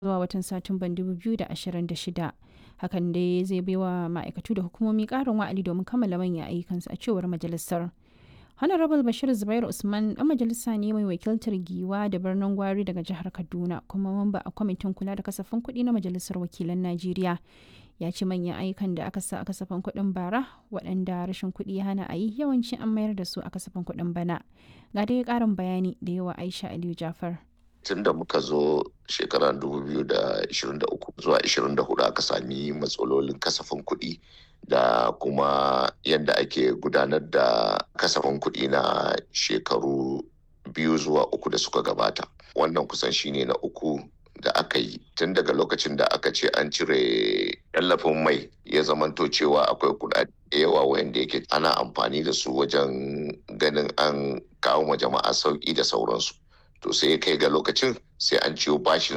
zuwa watan Satumban 2026. Hakan dai zai baiwa ma'aikatu da hukumomi ƙarin wa'adi domin kammala manyan ayyukansu a cewar majalisar. Honorable Bashir Zubairu Usman ɗan majalisa ne mai wakiltar Giwa da birnin Gwari daga jihar Kaduna kuma mamba a kwamitin kula da kasafin kuɗi na Majalisar Wakilan Najeriya. Ya ce manyan ayyukan da aka sa a kasafin kuɗin bara waɗanda rashin kuɗi ya hana a yi yawanci an mayar da su a kasafin kuɗin bana. Ga dai ƙarin bayani da yawa Aisha Aliyu Jafar. tun da muka zo shekarar 2023 zuwa 24 aka sami matsalolin kasafin kuɗi da kuma yadda ake gudanar da kasafin kuɗi na shekaru biyu zuwa uku da suka gabata wannan kusan shine na uku da aka yi tun daga lokacin da aka ce an cire tallafin mai ya zamanto cewa akwai kuɗaɗe da yawa wayanda yake ana amfani da su wajen ganin an kawo ma jama'a sauƙi da sauransu to sai ya kai ga lokacin sai an ciwo bashin